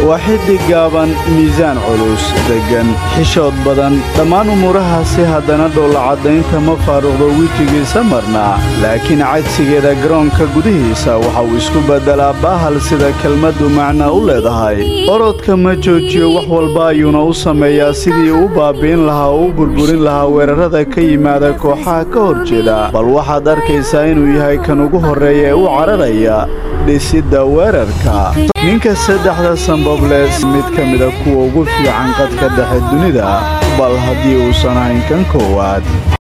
waa xiddig gaaban miisaan culus deggan xishood badan dhammaan umuurahaasi haddana dhoollacaddaynta ma faaruqdo wejigiisa marna laakiin cagsigeeda garoonka gudihiisa waxa uu isku beddelaa baahal sida kelmaddu macna u leedahay orodka ma joojiyo wax walba ayuuna u sameeyaa sidii u baabi'in lahaa oo u burburin lahaa weerarrada ka yimaada kooxaha ka hor jeeda bal waxaad arkaysaa inuu yahay kan ugu horreeya ee u cararaya dhisidda weerarka ninka saddexda sambables mid ka mida kuwa ugu fiican qadka dhexe dunida bal haddii uusan ahayn kan koowaad